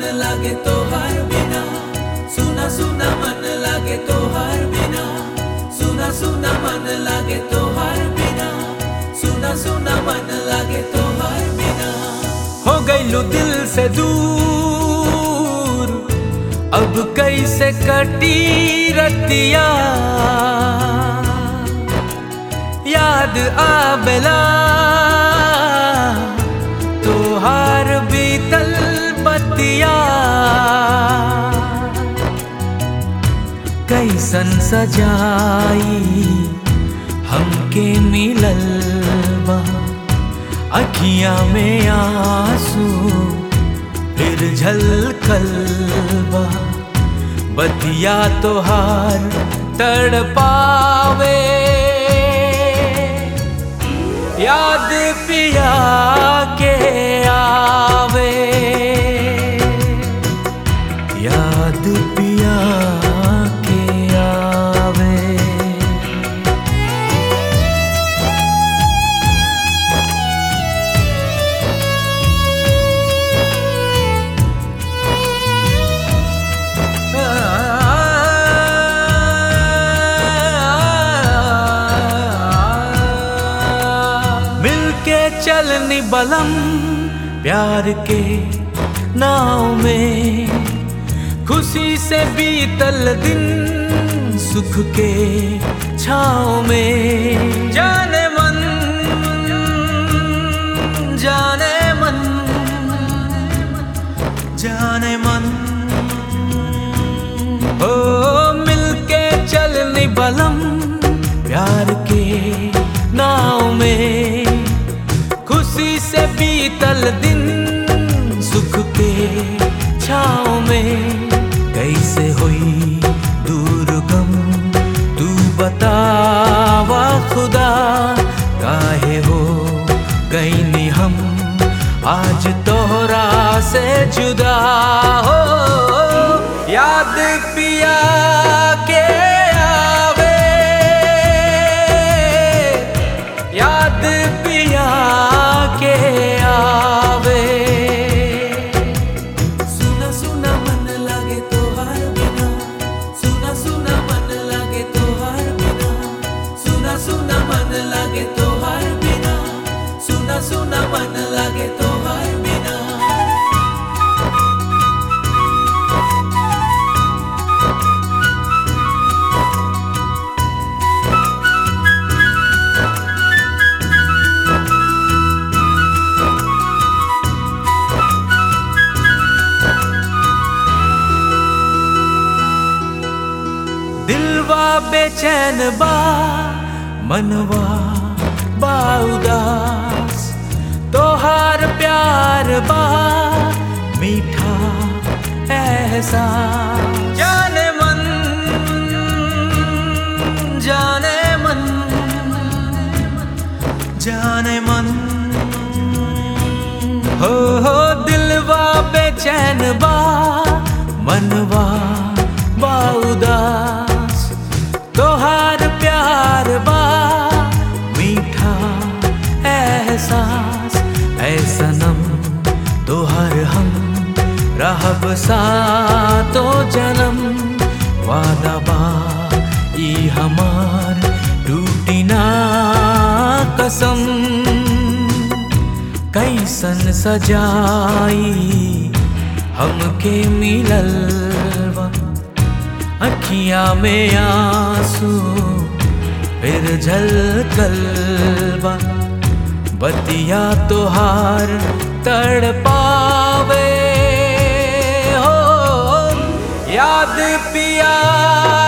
लागे तो हर बिना सुना सुना मन लागे तो हर बिना सुना सुना मन लागे तो हर बिना सुना सुना मन लागे तो हर बिना हो गईलू दिल से दूर अब कैसे कटी रतिया याद आबेला तोहार बीतल बतिया कैसन सजाई हमके मिलल बा अखियां में आंसू फिर झलकल बा बतिया तोहार तड़पावे याद पिया के आवे याद पिया के आवे मिलके चलनी बलम प्यार के नाव में खुशी से बीतल दिन सुख के छाव में जाने मन जाने मन जाने मन ओ मिलके चलनी बलम प्यार के नाव में खुशी से बीतल दिन सुख के छाव में कैसे हुई दूर गम तू बतावा खुदा काहे हो गईनी हम आज तोहरा से जुदा हो याद पिया के आवे याद पिया के आवे सुना सुना मन लागे तो हर बिना सुना सुना मन लागे तो हर बिना सुना सुना मन लागे तो हर बिना सुना सुना मन लागे तो हर बिना दिलवा बेचैन बा मनवा बा उदास तोहार प्यार बा मीठा एहसास जाने मन जाने मन जाने मन हो हो दिलवा बेचैन बा मनवा बा उदास तोहार प्यार बा मीठा एहसास ऐ सनम तोहर हम रहब सातो जन्म वादा बा ई हमार टूटी ना कसम कैसन सजाई हमके मिलल बा अखियां में आंसू फिर झलकल बा बतिया तोहार तड़पावे हो याद पिया